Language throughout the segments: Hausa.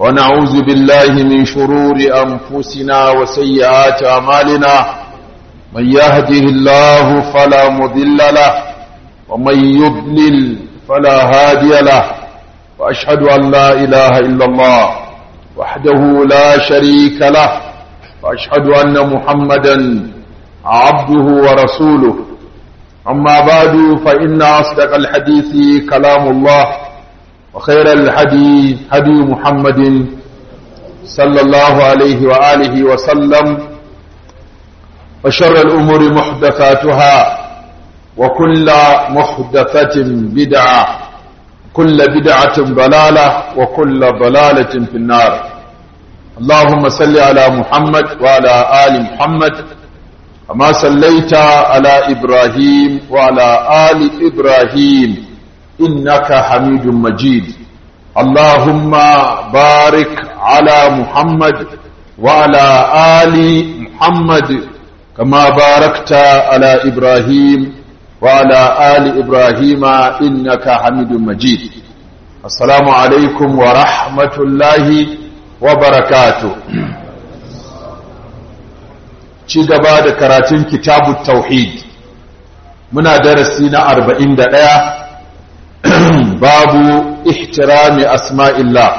ونعوذ بالله من شرور أنفسنا وسيئات أعمالنا من يهده الله فلا مضل له ومن يضلل فلا هادي له وأشهد أن لا إله إلا الله وحده لا شريك له وأشهد أن محمدا عبده ورسوله أما بعد فإن أصدق الحديث كلام الله وخير الهدي هدي محمد صلى الله عليه وآله وسلم وشر الأمور محدثاتها وكل محدثة بدعة كل بدعة ضلالة وكل ضلالة في النار اللهم صل على محمد وعلى آل محمد كما صليت على إبراهيم وعلى آل إبراهيم إنك حميد مجيد اللهم بارك على محمد وعلى آل محمد كما باركت على إبراهيم وعلى آل إبراهيم إنك حميد مجيد السلام عليكم ورحمة الله وبركاته ci gaba da karatun kitabu tauhid muna darasi na arba'in da ɗaya babu ihtirami asma'illah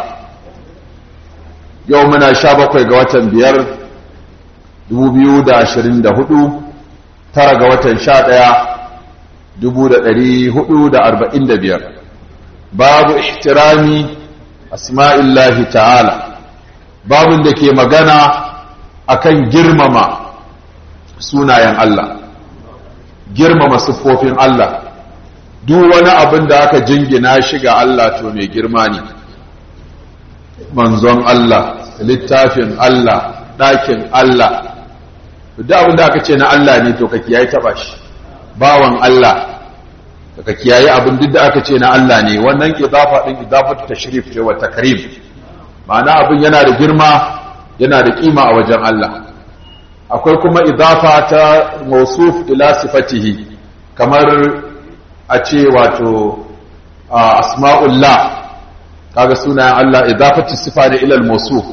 yau muna sha bakwai ga watan biyar dubu biyu da ashirin da hudu tara ga watan sha ɗaya dubu da ɗari hudu da arba'in da biyar babu ihtirami asma'illahi ta'ala babin da ke magana akan girmama sunayen Allah girmama siffofin Allah duk wani abin da aka jingina shi ga Allah to mai girma ne manzon Allah littafin Allah ɗakin Allah duk abin da aka ce na Allah ne to ka kiyaye taba shi bawan Allah ka kiyaye abin duk da aka ce na Allah ne wannan idafa din idafatu tashrif ce wa takrim ma'ana abin yana da girma yana da kima a wajen Allah akwai kuma idafa ta mausuf ila sifatihi kamar a ce wato asma'ullah kaga sunayen Allah idafatu sifa da ilal mausuf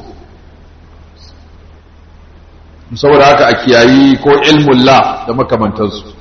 saboda haka a kiyayi ko ilmullah da makamantansu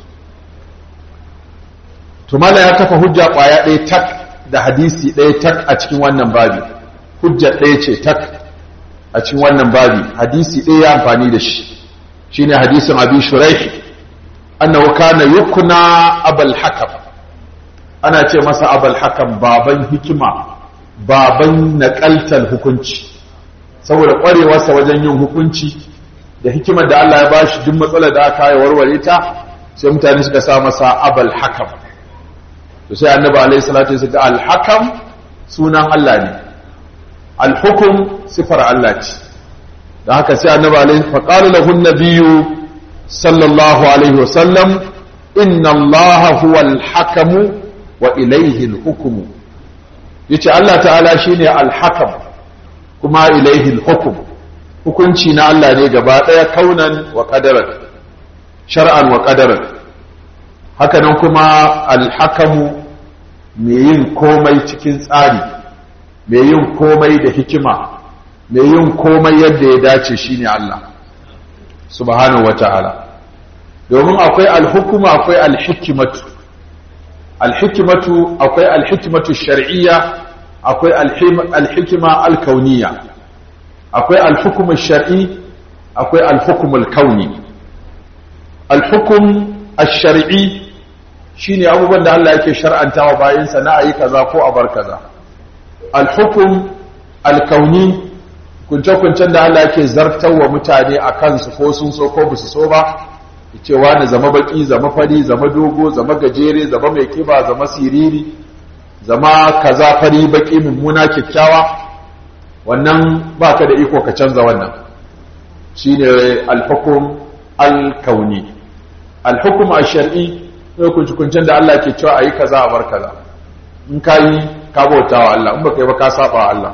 tumala ya kafa hujja kwaya ɗaya tak da hadisi ɗaya tak a cikin wannan babi hujja ɗaya ce tak a cikin wannan babi hadisi ɗaya ya amfani da shi shine hadisin abi shuraih annahu kana yukna abul hakam ana ce masa abul hakam baban hikima baban naqaltal hukunci saboda kwarewarsa wajen yin hukunci da hikimar da Allah ya bashi duk matsalar da aka yi warware ta sai mutane suka sa masa abul hakam to sai annabi alaihi salatu wasallam al hakam sunan Allah ne al hukum sifar Allah ce da haka sai annabi alaihi faqala lahu an-nabiyyu sallallahu alaihi wasallam inna allaha huwa al-hakamu wa ilayhi al-hukmu yace Allah ta'ala shine al-hakam kuma ilayhi al-hukm hukunci na Allah ne gaba daya kaunan wa qadaran shar'an wa qadaran haka nan kuma al-hakamu mai yin komai cikin tsari mai yin komai da hikima mai yin komai yadda ya dace shine Allah subhanahu wata'ala domin akwai alhukuma akwai alhikimatu alhikimatu akwai alhikimatu shar'iyya akwai alhikima alkauniya akwai alhukum shar'i akwai alhukum alkauni alhukum ash-shar'i shine abubuwan da Allah yake shar'antawa bayansa na ayi kaza ko a bar kaza alhukum alkauni kunce-kuncen da Allah ke zartarwa mutane a kansu ko sun so ko basu so ba cewa na zama baki zama fari zama dogo zama gajere zama mai kiba zama siriri zama kaza fari baki mummuna kyakkyawa wannan baka da iko ka canza wannan shine alhukum alkauni alhukum ash-shar'i kunce-kuncen da Allah ke cewa ayi kaza a bar kaza in kayi ka bautawa Allah in baka yi ba ka saba Allah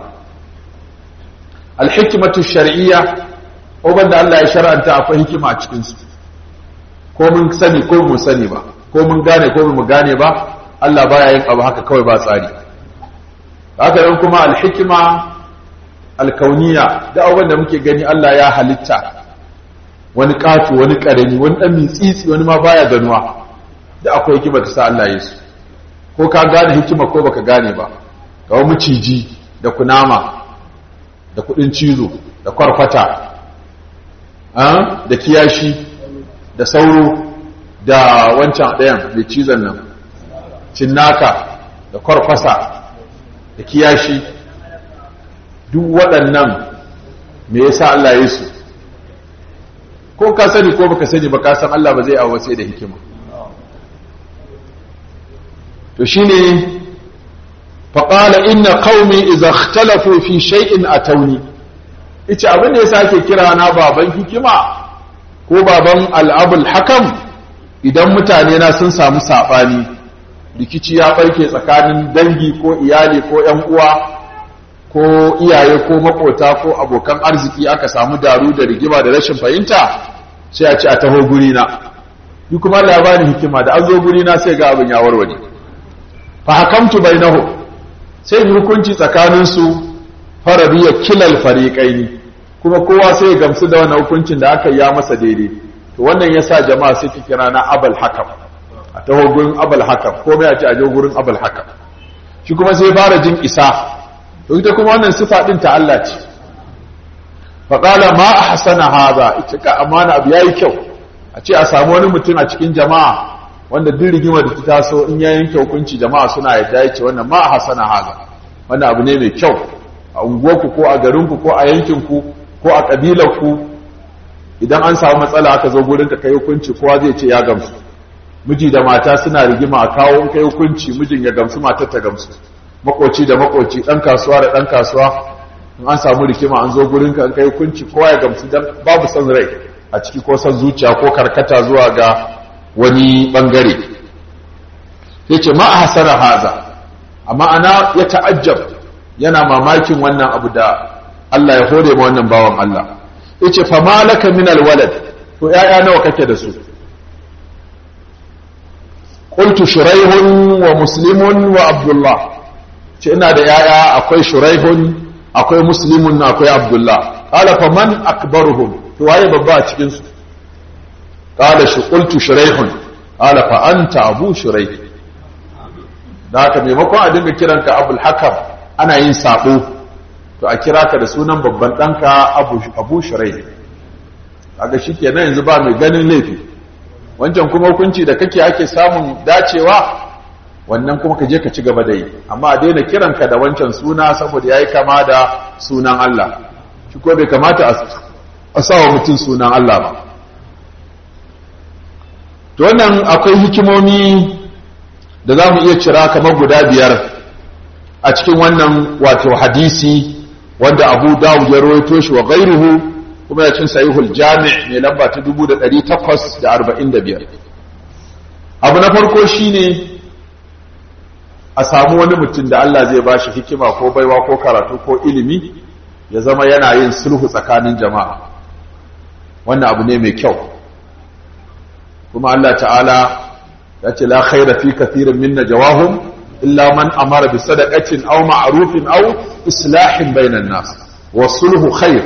alhikimatu shar'iyya uban da Allah ya shar'anta akwai hikima a cikin su ko mun sani ko mun sani ba ko mun gane ko mun gane ba Allah baya yin abu haka kawai ba tsari haka nan kuma alhikima alkauniya da abubuwan da muke gani Allah ya halitta wani ƙato wani ƙarami wani ɗan mitsitsi wani ma baya ganuwa da akwai hikima ta sa Allah ya su ko ka gane hikima ko baka gane ba ga maciji da kunama da kudin cizo da kwarkwata da kiyashi da sauro da wancan ɗayan mai cizon nan cinnaka da kwarkwasa da kiyashi duk waɗannan me yasa Allah ya su ko ka sani ko baka sani ba ka san Allah ba zai awo sai da hikima to shine faqala inna qaumi idza ikhtalafu fi shay'in atawni ita abin da yasa ake kira na baban hikima ko baban al'abul hakam idan mutane na sun samu sabani rikici ya barke tsakanin dangi ko iyali ko ƴan uwa ko iyaye ko makota ko abokan arziki aka samu daru da rigima da rashin fahimta sai a ci a taho guri na ni kuma labarin hikima da an zo guri na sai ga abin ya warware fa hakamtu bainahu sai yi hukunci tsakanin su faradiya kilal fariqaini kuma kowa sai ya gamsu da wannan hukuncin da aka yi ya masa daidai to wannan yasa jama'a sai ki kira na abal hakam a taho gurin abal hakam ko mai a ci a je gurin abal hakam shi kuma sai fara jin isa to ita kuma wannan sifa din ta Allah ce fa qala ma ahsana hadha ita ka amana abu yayi kyau a ce a samu wani mutum a cikin jama'a wanda duk rigima da ta taso in ya yanke hukunci jama'a suna yadda yace wannan ma ahsana hadha wannan abu ne mai kyau a unguwarku ko a garinku ko a yankinku ko a kabilarku idan an samu matsala aka zo gurin ka kai hukunci kowa zai ce ya gamsu miji da mata suna rigima a kawo in kai hukunci mijin ya gamsu matar ta gamsu makoci da makoci dan kasuwa da dan kasuwa in an samu rikima an zo gurin ka in kai hukunci kowa ya gamsu dan babu son rai a ciki ko son zuciya ko karkata zuwa ga wani bangare yace ma ahsana haza amma ana ya ta'ajjab yana mamakin wannan abu da Allah ya hore ma wannan bawan Allah yace fa malaka min alwalad to yaya nawa kake da su qultu shuraihun wa muslimun wa abdullah ce ina da yaya akwai shuraihun akwai muslimun akwai abdullah qala fa man akbaruhum to waye babba a cikin su qala shi qultu shuraihun qala fa anta abu shuraih da haka maimakon a dinga kiranka abul hakam ana yin sabo to a kira ka da sunan babban ɗanka abu, abu shirai kaga shi kenan yanzu ba mai ganin laifi wancan kuma hukunci da kake ake samun dacewa wannan kuma ka je ka ci gaba da yi amma a daina kiranka da wancan suna saboda ya yi kama da sunan Allah shi ko bai kamata a sawa mutum sunan Allah ba to wannan akwai hikimomi da za mu iya cira kamar guda biyar a cikin wannan wato hadisi wanda abu dawud ya rawaito shi wa gairuhu kuma ya cin sahihul jami' mai lamba ta 1845 abu na farko shine a samu wani mutum da Allah zai bashi hikima ko baiwa ko karatu ko ilimi ya zama yana yin sulhu tsakanin jama'a wannan abu ne mai kyau kuma Allah ta'ala ya ce la khaira fi kathirin min najawahum إلا من أمر بصدقة أو معروف أو إصلاح بين الناس والصلح خير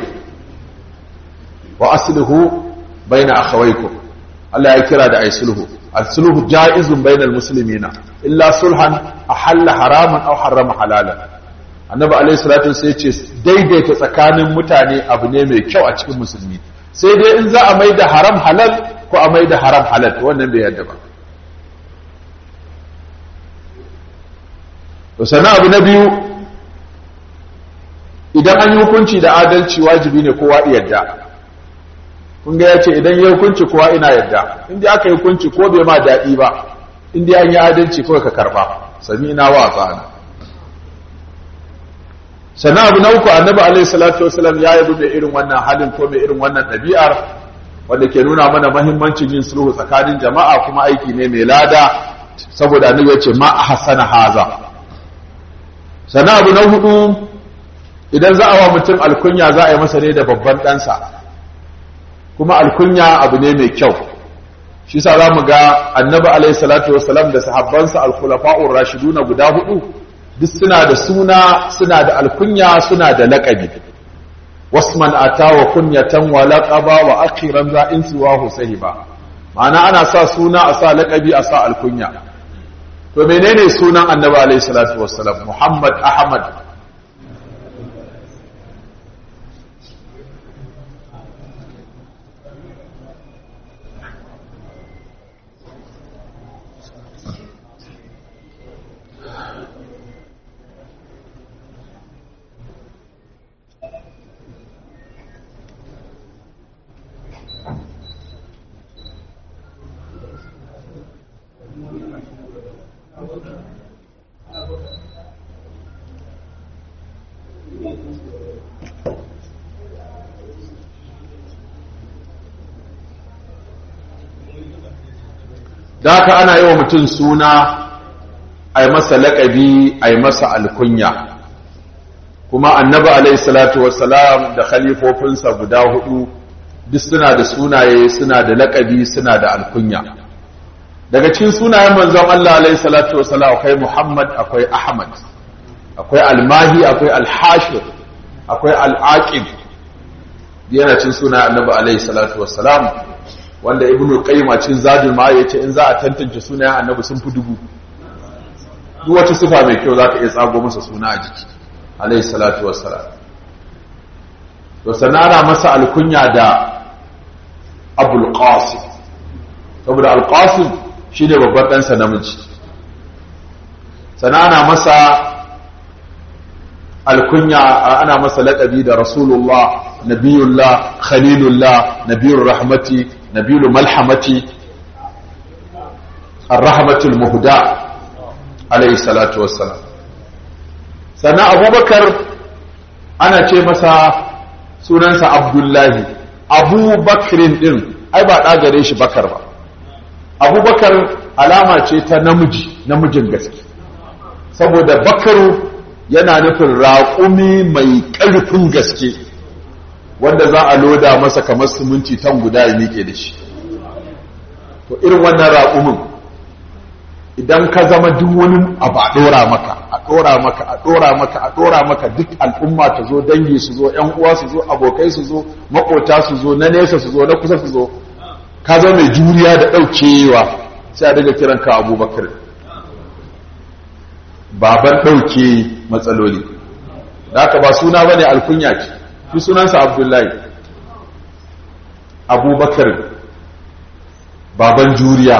وأصله بين أخويكم الله يكرا دا أي صلح الصلح جائز بين المسلمين إلا صلحا أحل حراما أو حرم حلالا annabi alaihi salatu sai ce daidaita tsakanin mutane abu ne mai kyau a cikin musulmi sai dai in za a mai da haram halal ko a mai da haram halal wannan bai yadda ba to sana abu na biyu idan an yi hukunci da adalci wajibi ne kowa yadda kun ga ya ce idan ya hukunci kowa ina yadda inda aka yi hukunci ko bai ma daɗi ba inda an yi adalci kawai ka karɓa sami ina wa tsana sana abu na uku annabi alaihi salatu wasalam ya yi da irin wannan halin ko mai irin wannan ɗabi'ar wanda ke nuna mana mahimmancin yin sulhu tsakanin jama'a kuma aiki ne mai lada saboda annabi ya ce ma a hasana haza sana abu na hudu idan za a wa mutum alkunya za a yi masa ne da babban ɗansa kuma alkunya abu ne mai kyau shi sa za mu ga annabi alaihi salatu wasalam da sahabbansa alkhulafa'ur rashiduna guda hudu duk suna da suna suna da alkunya suna da laƙabi wasman ata wa kunyatan wa laqaba wa akhiran za in siwahu sahiba ma'ana ana sa suna a sa laqabi a sa alkunya to menene sunan annabi alayhi salatu wassalam muhammad ahmad da haka ana yi wa mutum suna a yi masa laƙabi a yi masa alkunya kuma annabi alaihi salatu wassalam da khalifofinsa guda hudu duk suna da sunaye suna da laƙabi suna da alkunya daga cikin sunayen manzon Allah alaihi salatu wassalam akwai Muhammad akwai Ahmad akwai Almahi akwai Alhashir akwai Al'aqib yana cin sunayen annabi alaihi salatu wassalam wanda ibnu qayyim a cikin zadul ma yace in za a tantance sunayen annabi sun fi dubu duk wata sifa mai kyau zaka iya tsago masa suna a jiki alayhi salatu wassalam to sanana masa alkunya da abul qasim saboda al qasim shine babban dan sa namiji sanana masa alkunya ana masa laqabi da rasulullah nabiyullah khalilullah nabiyur rahmati نبيل ملحمة الرحمة المهدى عليه الصلاة والسلام سنة أبو بكر أنا ce masa sunansa Abdullahi Abu Bakrin din ai ba da gare shi Bakar ba Abu Bakar alama ce ta namiji namijin gaske saboda Bakaru yana nufin raƙumi mai ƙarfin gaske wanda za a loda masa kamar siminti tan guda ya miƙe da shi to irin wannan raƙumin idan ka zama duk wani abu a ɗora maka a ɗora maka a ɗora maka a ɗora maka duk al'umma ta zo dangi su zo ‘yan uwa su zo abokai su zo maƙota su zo na nesa su zo na kusa su zo ka zama mai juriya da ɗaukewa sai a daga kiran ka abubakar baban ɗauke matsaloli da haka ba suna bane alkunya ce fi sunansa abdullahi abubakar baban juriya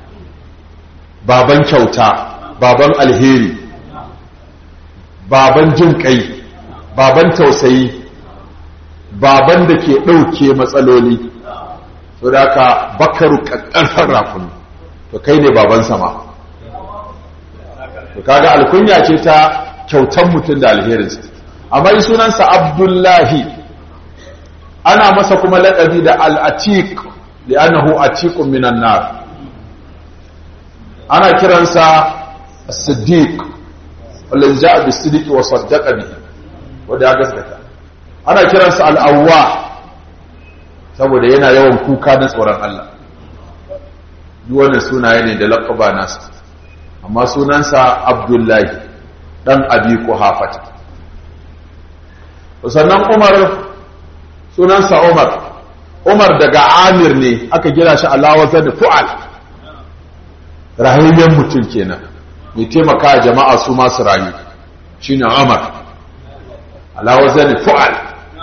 baban kyauta baban alheri baban jin kai baban tausayi baban da ke ɗauke matsaloli to da ka bakaru ƙaƙƙarfar rafin to kai ne baban sama to kaga alkunya ce ta kyautan mutum da alherinsa amma yi sunansa abdullahi ana masa kuma laƙabi da al'atik da annahu atikun minan nar ana kiransa siddiq wallon ja'a bi siddiqi wa saddaqa bihi wanda ya gaskata ana kiransa al'awwa saboda yana yawan kuka na tsoron Allah duk wannan sunaye ne da laƙaba nasa amma sunansa abdullahi dan abi kuhafata sannan umar sunansa umar umar daga amir ne aka gina shi alawazar da fu'al rahayyen mutum kenan mai taimaka jama'a su masu rayu shi ne umar alawazar da fu'al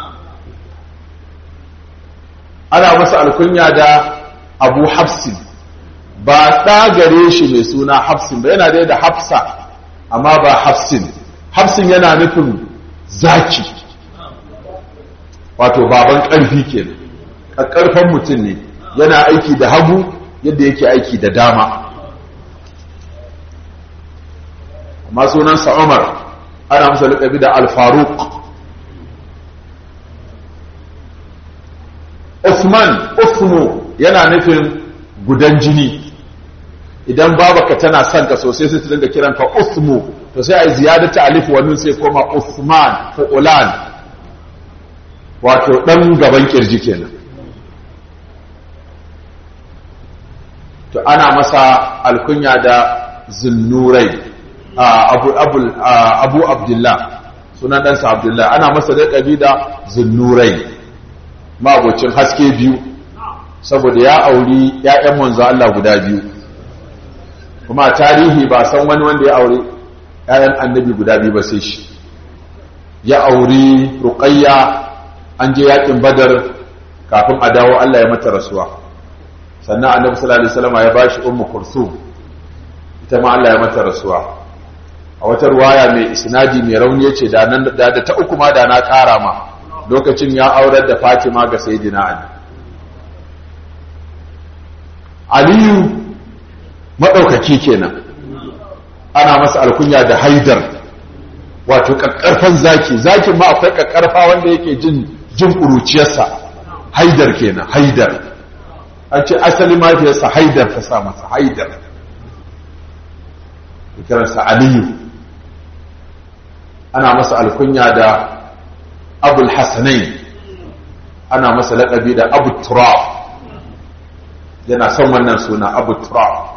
ana masa alkunya da abu hafsin ba ɗagare shi mai suna hafsin ba yana dai da hafsa amma ba hafsin hafsin yana nufin zaki wato baban ƙarfi ke ƙarfan mutum ne yana aiki da hagu yadda yake aiki da dama amma sunansa umar ana masa laƙabi da alfaruk usman usmu yana nufin gudan jini idan babaka tana son ka sosai sai su dinga kiranka usmu to sai a yi ziyadata alif wannan sai koma usman ko ulan wato ɗan gaban ƙirji kenan to ana masa alkunya da zunnurai abu, abu, abu abdullah sunan ɗansa abdullahi ana masa laƙabi da zunnurai mabocin haske biyu saboda ya auri ‘ya'yan manzo Allah guda biyu kuma tarihi ba san wani wanda ya auri ‘ya'yan annabi guda biyu ba sai shi ya auri ruƙayya an je yaƙin badar kafin a dawo Allah ya mata rasuwa sannan annabi sallallahu alaihi wasallam ya bashi ummu kursum ita ma Allah ya mata rasuwa a wata ruwaya mai isnadi mai rauni yace da nan da ta uku ma da na ƙara ma lokacin ya aurar da Fatima ga sayyidina Ali Aliyu madaukaki kenan ana masa alkunya da Haidar wato kakkarfan zaki zakin ma akwai kakkarfa wanda yake jin jin kuruciyarsa Haidar kenan Haidar an ce asali mafiyarsa Haidar ta sa masa Haidar kiransa Aliyu ana masa alkunya da abul hasanain ana masa laƙabi da abu turab yana son wannan suna abu turab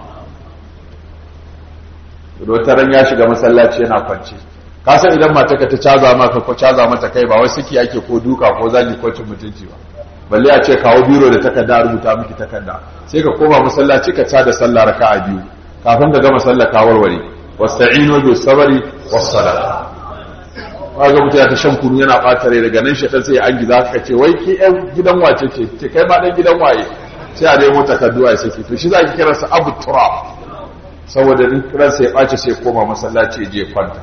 ran ya shiga masallaci yana kwanci kasan idan mataka ta caza maka ko caza mata kai ba wai siki ake ko duka ko zagi ko cin mutunci ba balle a ce kawo biro da takarda rubuta miki takarda sai ka koma masallaci ka cada sallah raka'a biyu kafin ka gama sallah ka warware wasta'inu bis sabri was salat kaga mutum ya ta shan kunu yana ɓata rai daga nan shaitan sai an giza ka ce wai ki ɗan gidan wace ce ce kai ma ɗan gidan waye sai a nemo takardu a saki to shi za ki kiransa abu turab saboda in kiransa ya ɓace sai koma masallaci je kwanta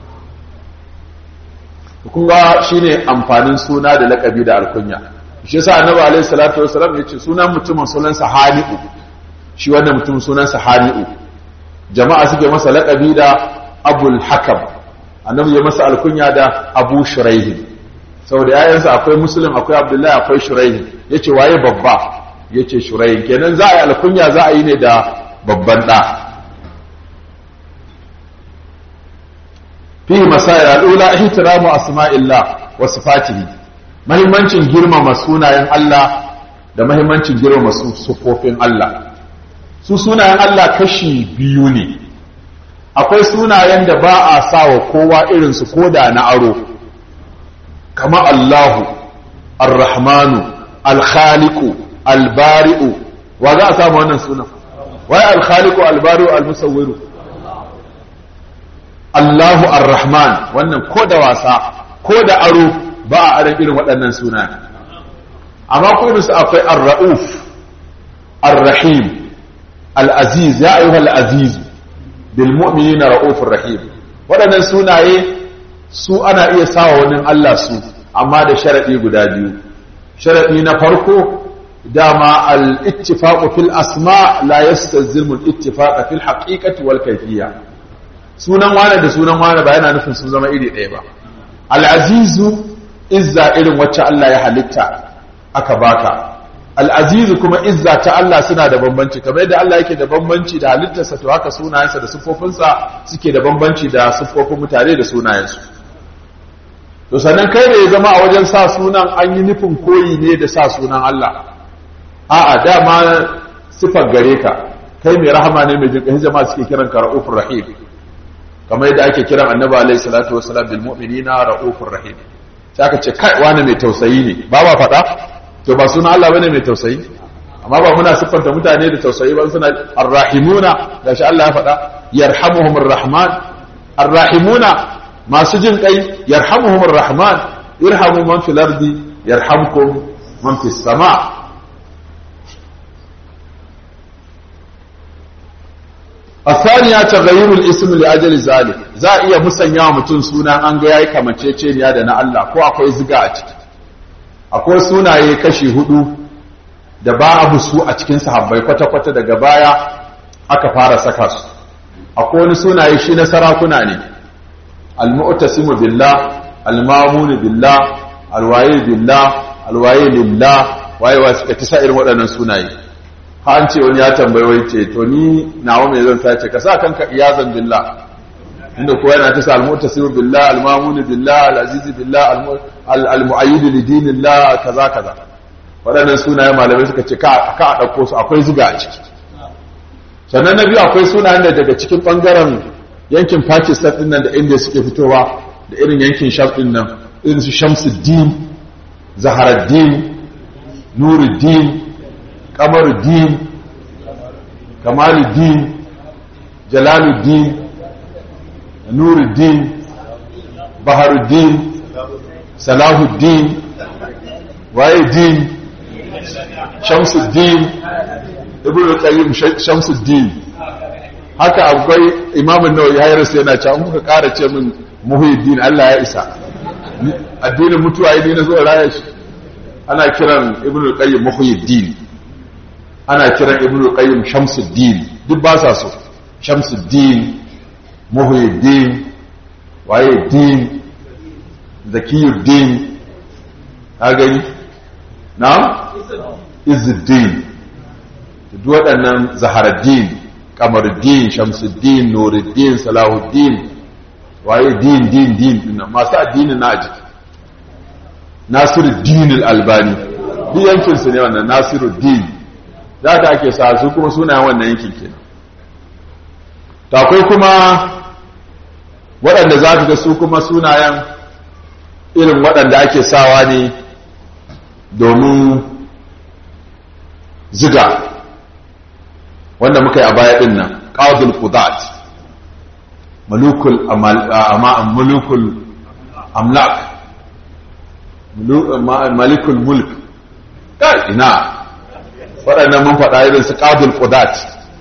kun ga shine amfanin suna da lakabi da alkunya shi yasa annabi alaihi salatu wasalam ya ce sunan mutumin sunansa hani'u shi wannan mutumin sunansa hani'u jama'a suke masa lakabi da abul hakam annabi ya masa alkunya da abu shuraihi saboda yayansa akwai muslim akwai abdullahi akwai shuraihi yace waye babba yace shuraihi kenan za a yi alkunya za a yi ne da babban da fi masail al'ula ihtiramu asma'illah wa sifatihi muhimmancin girmama sunayen Allah da muhimmancin girmama sufofin Allah su sunayen Allah kashi biyu ne akwai sunayen da ba a sa wa kowa irinsu ko da na aro kama Allahu Ar-Rahmanu Al-Khaliqu Al-Bari'u wa za a samu wannan sunan wai Al-Khaliqu Al-Bari'u Al-Musawwiru Allahu Ar-Rahman wannan ko da wasa ko da aro ba a aron irin waɗannan sunayen amma ko su akwai Ar-Ra'uf Ar-Rahim Al-Aziz ya ayyuhal Aziz bilmu'minina ra'ufur rahim waɗannan sunaye su ana iya sawa wani Allah su amma da sharadi guda biyu sharadi na farko dama al-ittifaqu fil asma la yastalzimu al-ittifaqa fil haqiqati wal kayfiyya sunan wani da sunan wani ba yana nufin sun zama iri ɗaya ba al-azizu izza irin wacce Allah ya halitta aka baka al'azizu kuma izza ta Allah suna da bambanci kamar yadda Allah yake da bambanci da halittarsa to haka sunayensa da siffofinsa suke da bambanci da siffofin mutane da sunayensu to sannan kai da ya zama a wajen sa sunan an yi nufin koyi ne da sa sunan Allah a'a dama siffar gare ka kai mai rahama ne mai jinƙahin jama'a suke kiran ka ra'ufur rahim kamar yadda ake kiran annabi alaihi salatu wasalam bil mu'minina ra'ufur rahim sai aka ce kai wani mai tausayi ne ba ba faɗa to ba suna Allah bane mai tausayi amma ba muna siffanta mutane da tausayi ba suna arrahimuna gashi Allah ya faɗa yarhamuhumur rahman arrahimuna masu jin kai yarhamuhumur rahman irhamu man fil ardi yarhamkum man fis sama الثانية تغيير الاسم لأجل ذلك za a iya musanya wa mutum suna an ga yayi kamanceceniya da na Allah ko akwai ziga a ciki akwai sunaye kashi hudu da ba abu su a cikin sahabbai kwata-kwata daga baya aka fara saka su akwai wani sunaye shi na sarakuna ne al-mu'tasimu billah al-mamun billah al-wayi billah al-wayi lillah waye wa suka tisa irin waɗannan sunaye ha an ce wani ya tambayi wai ce to ni nawa me zan sace ka sa kanka iyazan billah inda kowa yana tisa al-mu'tasimu billah al-mamun billah al-aziz billah al-mu'ayyid li dinillah kaza kaza waɗannan sunaye malamai suka ce ka a ɗauko su akwai zuga a ciki sannan na biyu akwai sunayen da daga cikin ɓangaren yankin pakistan ɗin nan da india suke fitowa da irin yankin sham din nan irin su shamsuddin zaharaddin nuruddin kamaruddin kamaluddin jalaluddin nuruddin baharuddin salahuddin waye din shamsuddin ibn qayyim shamsuddin haka akwai imamun nawawi ya rasu yana cewa muka ƙara ce min muhyiddin Allah ya isa addinin mutuwa ne na zuwa raya shi ana kiran ibn qayyim muhyiddin ana kiran ibn qayyim shamsuddin duk ba sa so shamsuddin muhyiddin waye din zakiyuddin ha gani na izuddin duk waɗannan zaharaddin kamaruddin shamsuddin nuruddin salahuddin waye din din din din masu addini na jiki nasiruddin al-albani duk yankin su ne wannan nasiruddin za ta ake sa su kuma sunayen wannan yankin kenan to akwai kuma waɗanda za ka ga su kuma sunayen irin waɗanda ake sawa ne domin ziga wanda muka yi a baya ɗin nan ƙadul qudat mulukul mulukul amlak malikul mulk kai ina waɗannan mun faɗa irin su ƙadul qudat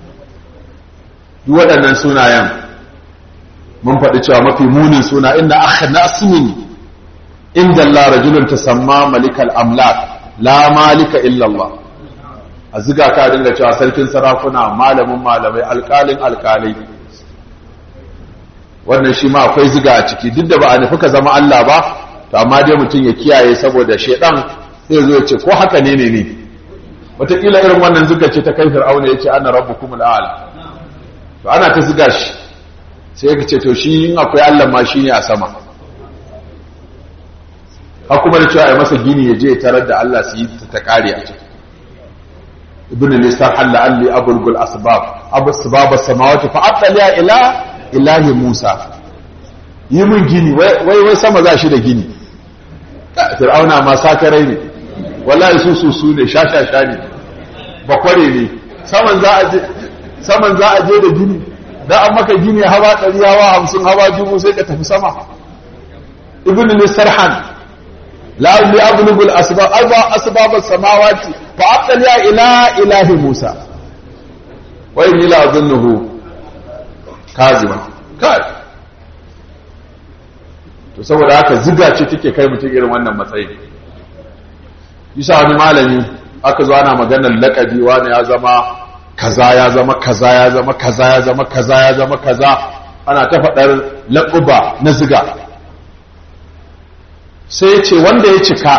duk waɗannan sunayen mun faɗi cewa mafi munin suna inda aka nasmin inda Allah rajulun tasamma malikal amlak la malika illa Allah a ziga ka dinga cewa sarkin sarakuna malamin malamai alƙalin alƙalai wannan shi ma akwai ziga a ciki duk da ba a nufi ka zama Allah ba to amma dai mutum ya kiyaye saboda shedan sai zo ya ce ko haka ne ne ne wataƙila irin wannan ziga ce ta kai fir'auna ya ce ana rabbukum al'ala to ana ta ziga shi sai ka ce to shi in akwai Allah ma shi ne a sama ha kuma da cewa ya masa gini ya je tarar da Allah su yi ta kare a ciki ibn lisan halla alli abulgul asbab abu asbab as-samawati fa attaliya ila ilahi musa yi mun gini wai wai sama za shi da gini fir'auna ma sakarai ne wallahi su su su ne shashasha ne bakware ne saman za a je saman za a je da gini da an maka gini hawa ɗari hawa hamsin hawa dubu sai ka tafi sama ibn lisarhan la'alli ablugul asbab arba asbab samawati fa aqliya ila ilahi musa wa inni la adhunnuhu kaziba kai to saboda haka ziga ce take kai mutum irin wannan matsayi yasa wani malami aka zo ana maganar laƙabi wani ya zama kaza ya zama kaza ya zama kaza ya zama kaza ya zama kaza ana ta faɗar laƙuba na ziga sai ya ce wanda ya cika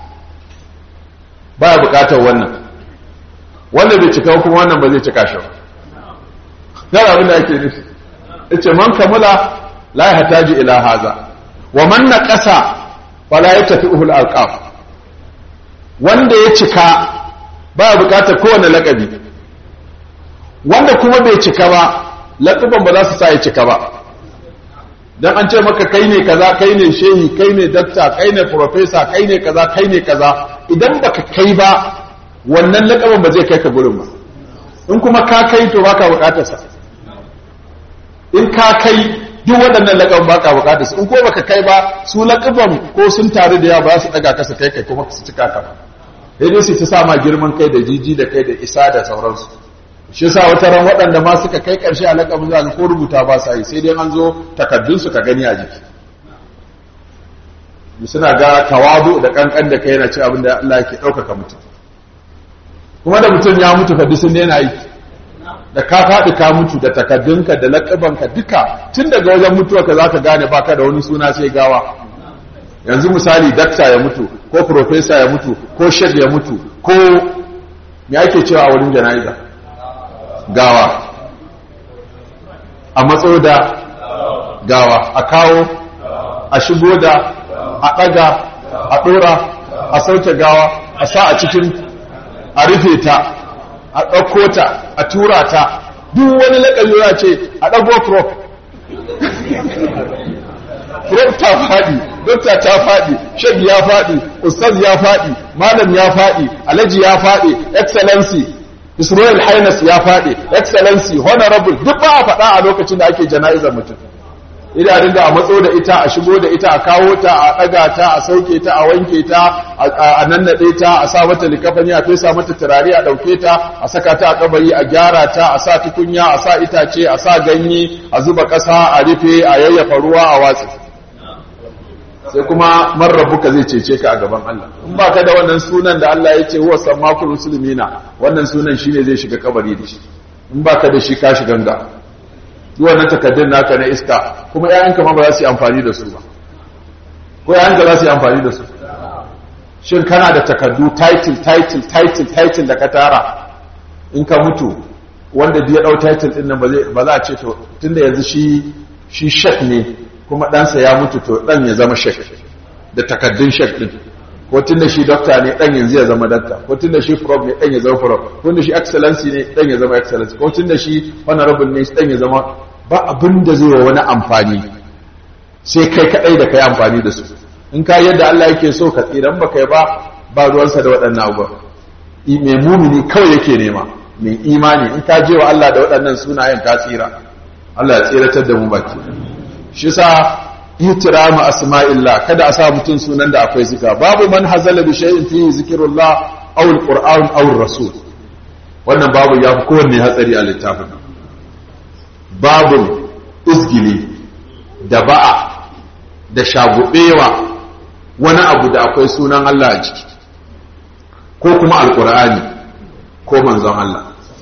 baya buƙatar wannan wanda bai cika kuma wannan ba zai cika shi ba yana abin da ake nufi ya ce man kamula la ya hataji ila haza wa man na ƙasa fala ya tafi uhul alƙaf wanda ya cika baya buƙatar kowane laƙabi wanda kuma bai cika ba laƙuban ba za su sa ya cika ba don an ce maka kai ne kaza kai ne shehi kai ne dakta kai ne profesa kai ne kaza kai ne kaza idan baka kai ba wannan laƙaban ba zai kai ka gurin ba in kuma ka kai to baka buƙatarsa in ka kai duk waɗannan laƙaban baka buƙatarsa in ko baka kai ba su laƙaban ko sun taru da yawa ba su ɗaga kasa kai kai kuma su cika ka sai dai su ta sa ma girman kai da jiji da kai da isa da sauransu shi yasa wata ran waɗanda ma suka kai ƙarshe a laƙabin za ko rubuta ba sa yi sai dai an zo takaddun su ka gani a jiki suna ga tawadu da kankan da kai yana ci abin da Allah ke ɗaukaka mutum kuma da mutum ya mutu fa sun daina yi da ka faɗi ka mutu da takaddunka da laƙabanka duka tun daga wajen mutuwa ka za ka gane baka da wani suna sai gawa yanzu misali dakta ya mutu ko profesa ya mutu ko shek ya mutu ko me ake cewa a wurin jana'iza gawa a matso da gawa a kawo a shigo da a ɗaga a ɗora a sauke gawa a sa a cikin a rufe ta a ɗauko ta a tura ta duk wani laƙabi ya ce a ɗago prop dokta faɗi dokta ta faɗi shek ya faɗi ustaz ya faɗi malam ya faɗi alhaji ya faɗi excellency his royal highness ya faɗi excellency honorable duk ba a faɗa a lokacin da ake jana'izar mutum ina dinga a matso da ita a shigo da ita a kawo ta a ɗaga ta a sauke ta a wanke ta a nannaɗe ta a sa mata likafani a fesa mata turare a ɗauke ta a saka ta a kabari a gyara ta a sa tukunya a sa itace a sa ganye a zuba ƙasa a rufe a yayyafa ruwa a watsi sai kuma marrabuka zai cece ka a gaban Allah in ba ka da wannan sunan da Allah ya ce huwa sammakul muslimina wannan sunan shine zai shiga kabari da shi in ba ka da shi ka shiga ganga duk wannan takaddun naka na iska kuma ƴaƴanka ma ba za su yi amfani da su ba ko ƴaƴanka za su yi amfani da su shin kana da takaddu title title title title da ka tara in ka mutu wanda ya dau title din nan ba za a ce to tunda yanzu shi shi shek ne kuma ɗansa ya mutu to ɗan ya zama shek da takaddun shek ɗin ko tun da shi dokta ne ɗan yanzu ya zama dokta ko tun da shi prof ne ɗan ya zama prof ko tun da shi excellency ne ɗan ya zama excellency ko tun da shi honorable ne ɗan ya zama ba abin da zai wa wani amfani sai kai kaɗai da kai amfani da su in ka yadda Allah yake so ka tsiran ba kai ba ba ruwansa da waɗannan abubuwa mai mumini kawai yake nema mai imani in ka je wa Allah da waɗannan sunayen ka tsira Allah ya tsiratar da mu baki shi sa ihtiramu asma'illah kada a sa mutum sunan da akwai zika babu man hazala bi shay'in fihi zikrullah aw alquran aw rasul wannan babu ya fi kowanne hatsari a littafin babu izgili da ba'a da shagubewa wani abu da akwai sunan Allah a jiki ko kuma alqur'ani ko manzon Allah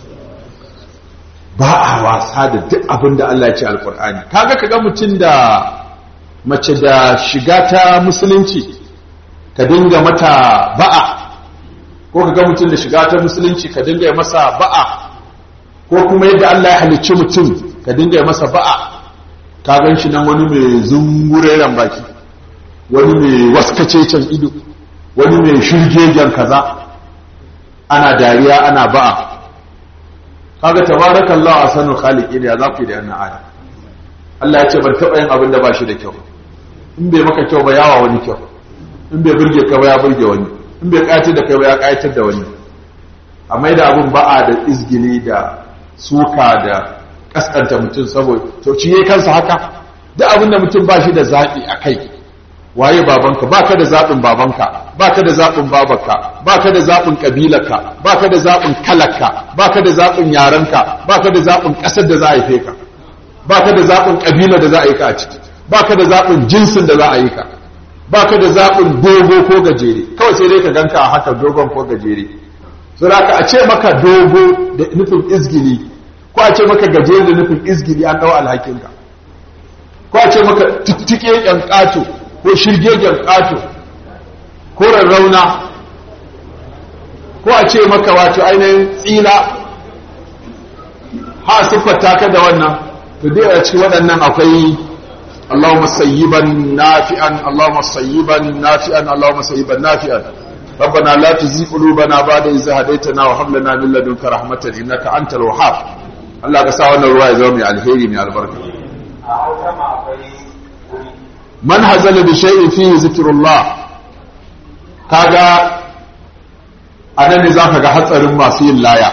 ba a wasa da duk abin da Allah ya ce alkur'ani kaga kaga mutum da mace da shiga ta musulunci ka dinga mata ba'a ko kaga mutum da shiga ta musulunci ka dinga masa ba'a ko kuma yadda Allah ya halicci mutum ka dinga masa ba'a ka gan shi nan wani mai zungureren baki wani mai waskacecen ido wani mai shirgegen kaza ana dariya ana ba'a kaga tabarakallahu ahsanul khaliqin ya zaku da wannan aya Allah ya ce ban taba yin abin da ba shi da kyau in bai maka kyau ba yawa wani kyau in bai burge ka ba ya burge wani in bai kayatar da kai ba ya kayatar da wani amma da abin ba'a da izgili da suka da kaskanta mutum saboda to ci yayi kansa haka duk abin da mutum ba shi da zaɓi a kai waye babanka baka da zaɓin babanka baka da zaɓin babarka baka da zaɓin ƙabilarka baka da zaɓin kalarka baka da zaɓin yarenka baka da zaɓin ƙasar da za a haife ka baka da zaɓin ƙabilar da za a yi ka a ciki baka da zaɓin jinsin da za a yi ka baka da zaɓin dogo ko gajere kawai sai dai ka ganka a haka dogon ko gajere so da a ce maka dogo da nufin izgili ko a ce maka gajere da nufin izgili an ɗau alhakinka ko a ce maka tuttike ƴan ƙato ko shirgegen ƙato ko rarrauna ko a ce maka wato ainihin tsila ha siffata ka da wannan to dai a cikin waɗannan akwai Allahumma sayyiban nafi'an Allahumma sayyiban nafi'an Allahumma sayyiban nafi'an ربنا لا تزغ قلوبنا بعد إذ هديتنا وهب لنا من لدنك رحمة إنك أنت الوهاب Allah ka sa wannan ruwa ya zama mai alheri mai albarka man hazala bi shay'in fihi zikrullah kaga anan ne zaka ga hatsarin masu yin laya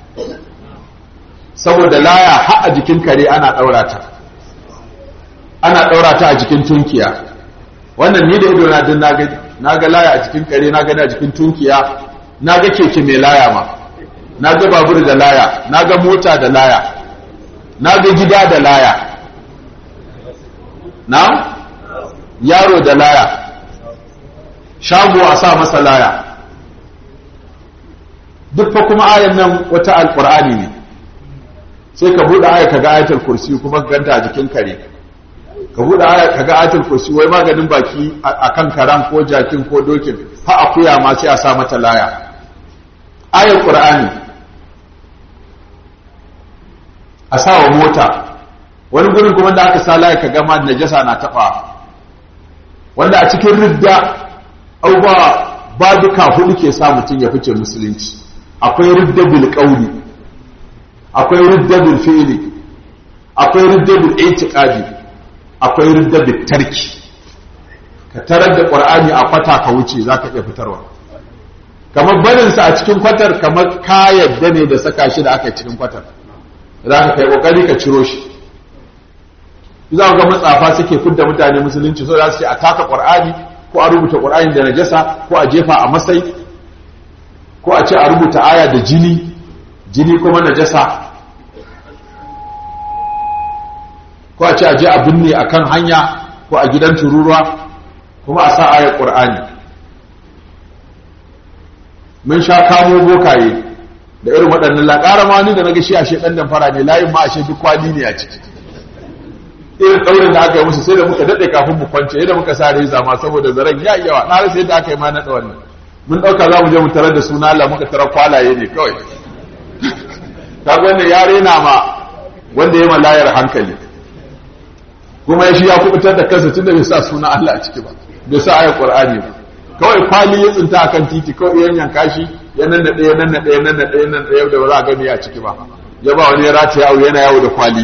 saboda laya har a jikin kare ana daura ta ana daura ta a jikin tunkiya wannan ni da ido na din naga naga laya a jikin kare naga a jikin tunkiya naga keke mai laya ma naga babur da laya naga mota da laya naga gida da laya na yaro da laya shago a sa masa laya duk fa kuma ayan nan wata alqur'ani ne sai ka bude aya kaga ayatul kursi kuma ka ganta a jikin kare ka bude aya kaga ayatul kursi wai maganin baki akan karan ko jakin ko dokin ha akuya ma sai a sa mata laya ayar qur'ani a sa wa mota wani gurin kuma da aka sa laya kaga ma najasa na taba wanda a cikin ridda abubuwa ba duka hudu ke sa mutum ya fice musulunci akwai ridda bil qawli akwai ridda bil fi'li akwai ridda bil i'tiqadi akwai ridda bil tarki ka tarar da ƙwar'ani a kwata ka wuce za ka iya fitarwa kamar barinsa a cikin kwatar kamar ka yadda ne da saka shi da aka yi cikin kwatar za ka kai ƙoƙari ka ciro shi za ga matsafa suke fidda mutane musulunci so za su ce a taka ƙwar'ani ko a rubuta ƙwar'ani da najasa ko a jefa a masai ko a ce a rubuta aya da jini jini kuma najasa ko a ce a je a binne a kan hanya ko a gidan tururuwa kuma a sa ayar ƙur'ani mun sha kamo bokaye da irin waɗannan laƙara ma ni da na gashi a shekan dan fara ne layin ma a duk kwali ne a ciki irin ɗaurin da aka yi musu sai da muka daɗe kafin mu kwance yadda muka sa reza ma saboda zaren ya yi yawa na rasa yadda aka yi ma naɗa wannan mun ɗauka za mu je mu tarar da suna Allah muka tarar kwalaye ne kawai ka wannan ya rena ma wanda ya malayar hankali kuma ya shi ya kubutar da kansa tunda bai sa suna Allah a ciki ba bai sa ayar Qur'ani ba kawai kwali ya tsinta akan titi kawai yan yanka shi ya nan da ɗaya nan da ɗaya nan da ɗaya nan da ɗaya da ba za a gani a ciki ba ya ba wani ya rata yawo yana yawo da kwali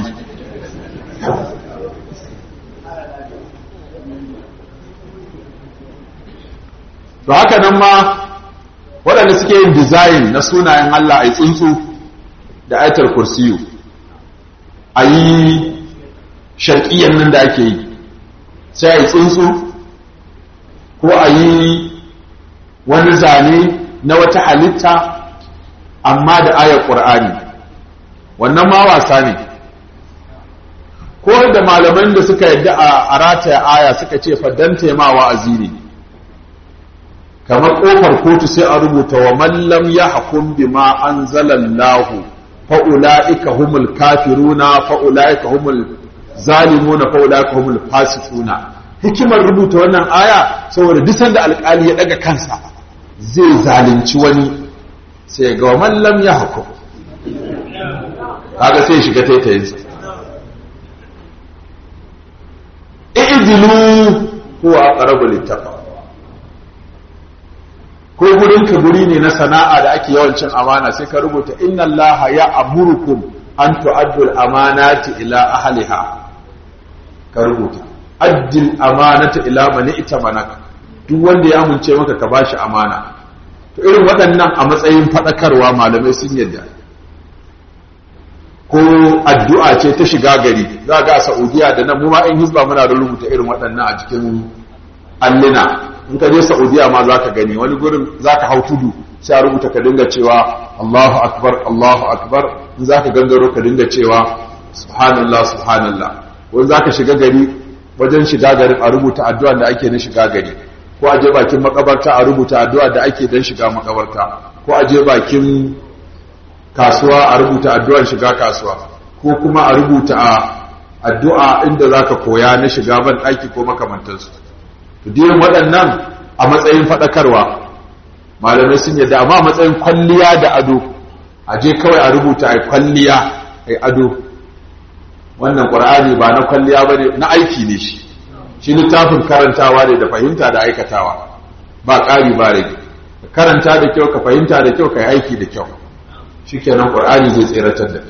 to haka nan ma waɗanda suke yin design na sunayen Allah a yi tsuntsu da aitar kursiyu a yi sharƙiyyar nan da ake yi sai a yi tsuntsu ko a yi wani zane na wata halitta amma da ayar ƙur'ani wannan ma wasa ne ko da malaman da suka yadda a rataya aya suka ce faddanta ma wa'azi ne kamar ƙofar kotu sai a rubuta wa mallam ya hakun bima an zalallahu fa'ula'ika humul kafiruna fa'ula'ika humul zalimuna fa'ula'ika humul fasikuna hikimar rubuta wannan aya saboda duk sanda alƙali ya daga kansa zai zalunci wani sai ga mallam ya hakum kaga sai shiga taitayinsa i'dilu huwa aqrabu littaqwa ko gurin ka guri ne na sana'a da ake yawancin amana sai ka rubuta inna allaha ya amurukum an tu'addu al-amanati ila ahliha ka rubuta addil amanata ila man itamanaka duk wanda ya amince maka ka bashi amana to irin waɗannan a matsayin fadakarwa malamai sun yadda ko addu'a ce ta shiga gari za ga a Saudiya da nan mu ma in hizba muna da rubuta irin waɗannan a cikin allina in ka je Saudiya ma za ka gani wani gurin za ka hau tudu sai a rubuta ka dinga cewa Allahu akbar Allahu akbar in za ka gangaro ka dinga cewa subhanallah subhanallah wani za ka shiga gari wajen shiga garin a rubuta addu'a da ake na shiga gari ko a je bakin makabarta a rubuta addu'a da ake don shiga makabarta ko a je bakin kasuwa a rubuta addu'ar shiga kasuwa ko kuma a rubuta addu'a inda za ka koya na shiga ban ɗaki ko makamantansu diyan waɗannan a matsayin faɗakarwa malamai sun yadda amma a matsayin kwalliya da ado a je kawai a rubuta a kwalliya a ado wannan ƙwar'ani ba na kwalliya ba ne na aiki ne shi shi littafin karantawa ne da fahimta da aikatawa ba ƙari ba rage ka karanta da kyau ka fahimta da kyau ka yi aiki da kyau shi kenan ƙwar'ani zai tseratar da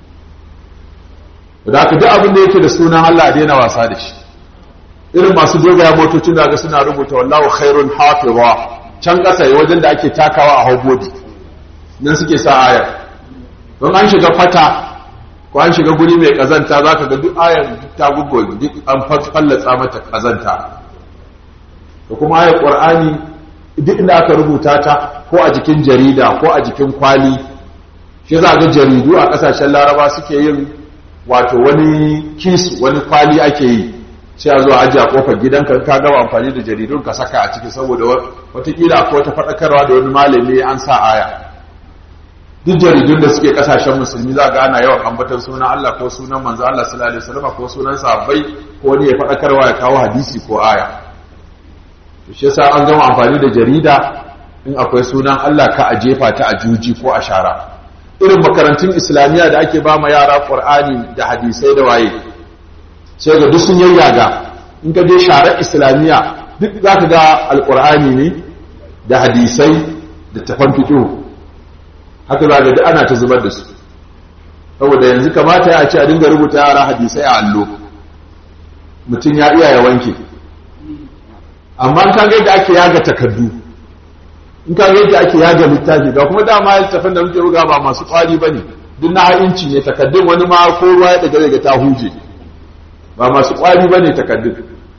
da haka duk abin da yake da sunan Allah daina wasa da shi irin masu dogaya motocin da ga suna rubuta wallahu khairun hafiza can ƙasa wajen da ake takawa a haubodi nan suke sa ayar don an shiga fata ko an shiga guri mai kazanta za ka ga duk ayar ta gugu duk an fallatsa mata kazanta da kuma ayar ƙwar'ani duk inda aka rubuta ta ko a jikin jarida ko a jikin kwali shi za ga jaridu a ƙasashen laraba suke yin wato wani kisu wani kwali ake yi sai a zo a ajiye a kofar gidanka ka gaba amfani da jaridun ka saka a ciki saboda watakila akwai wata faɗakarwa da wani malami an sa aya duk jaridun da suke kasashen musulmi za ga ana yawan ambatar sunan Allah ko sunan manzo Allah sallallahu alaihi wasallam ko sunan sahabbai ko wani ya faɗakarwa ya kawo hadisi ko aya to shi yasa an gama amfani da jarida in akwai sunan Allah ka a jefa ta a juji ko a shara irin makarantun islamiyya da ake ba ma yara qur'ani da hadisai da waye sai ga duk sun yayyaga in ka je sharar islamiyya duk za ka ga alƙur'ani ne da hadisai da tafan fito haka za ga duk ana ta zubar da su saboda yanzu kamata ya ce a dinga rubuta yara hadisai a allo mutum ya iya ya wanke amma in ka ga yadda ake yaga takardu in ka ga yadda ake yaga littafi ga kuma dama littafin da muke buga ba masu kwari bane duk na inci ne takardun wani ma ko ruwa ya daga daga ta huje ba masu kwari bane takardun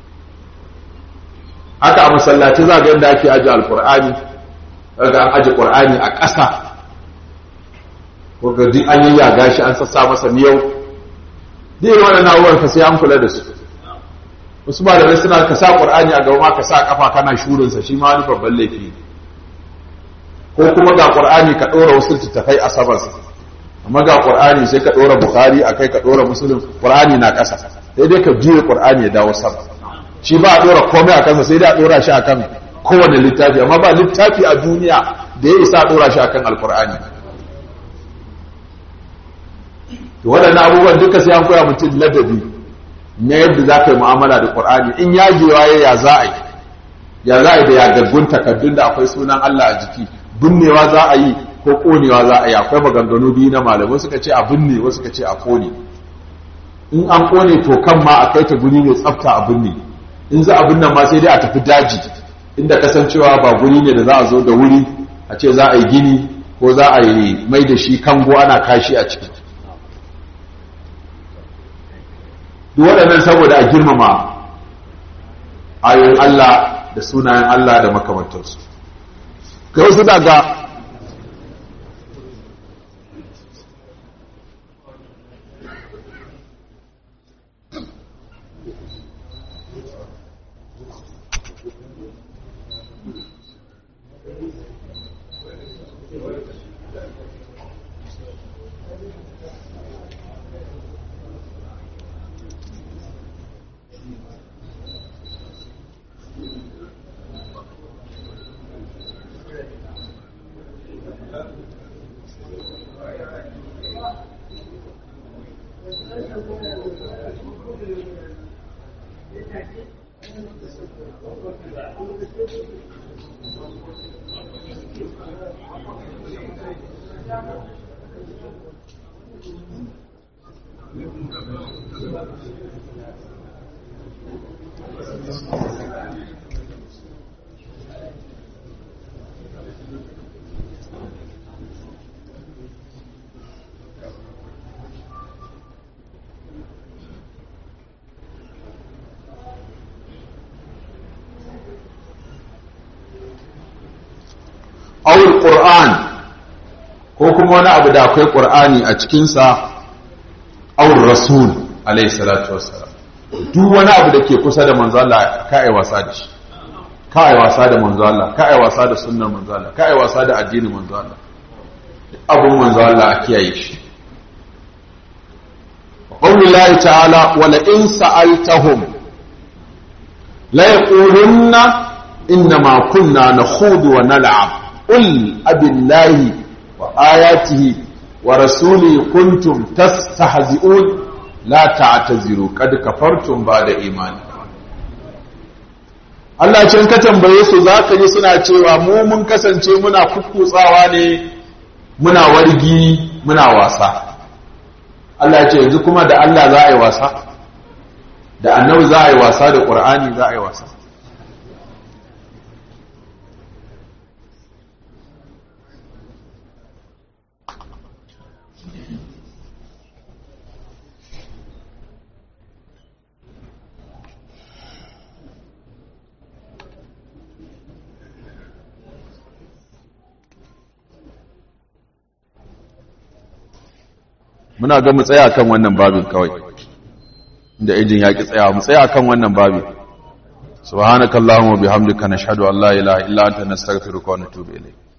haka a masallaci za ga yadda ake aje alqur'ani kaga an aje qur'ani a ƙasa ko ga duk an yi yaga shi an sassa masa miyau duk irin wannan abubuwan fa sai an kula da su wasu malamai suna ka sa qur'ani a gaba ma ka sa kafa kana shurin sa shi ma wani babban laifi ko kuma ga qur'ani ka dora wasu littattafai a saman sa amma ga qur'ani sai ka dora bukhari akai ka dora muslim qur'ani na kasa sai dai ka juye qur'ani ya dawo sama shi ba a dora komai a kansa sai dai a dora shi akan kowane littafi amma ba littafi a duniya da ya isa a dora shi akan alqur'ani to waɗannan abubuwan duka sai an koya mutum ladabi na yadda za ka yi mu'amala da ƙur'ani in yagewa ya ya za a yi ya za a yi da yagaggun takaddun da akwai sunan Allah a jiki binnewa za a yi ko ƙonewa za a yi akwai maganganu biyu na malamai suka ce a binne wasu suka ce a ƙone in an ƙone to kan ma a kai ta guri mai tsafta a binne in za a binne ma sai dai a tafi daji inda kasancewa ba guri ne da za a zo da wuri a ce za a yi gini ko za a yi mai da shi kango ana kashi a ciki duk waɗannan saboda a girmama ayoyin Allah da sunayen Allah da makamantarsu kai wasu daga awul qur'an ko kuma wani abu da akwai qur'ani a cikinsa awul rasul alayhi salatu wassalam duk wani abu da ke kusa da manzo Allah ka ai wasa da shi ka ai wasa da manzo Allah ka ai wasa da sunnar manzo Allah ka ai wasa da addinin manzo Allah abun manzo Allah a kiyaye shi qawlullahi ta'ala wala in sa'altahum la yaqulunna innama kunna nakhudu wa nal'ab قل أبي الله وآياته ورسوله كنتم تستهزئون لا تعتذروا قد كفرتم بعد إيمانكم Allah ce ka tambaye su za ka ji suna cewa mu mun kasance muna kukkutsawa ne muna wargi muna wasa Allah ce yanzu kuma da Allah za a yi wasa da annabi za a yi wasa da ƙur'ani za a yi wasa muna ga mu tsaya kan wannan babin kawai inda ejin ya ki tsaya mu tsaya kan wannan babin subhanakallahumma bihamdika nashhadu an la ilaha illa anta nastaghfiruka wa natubu ilayk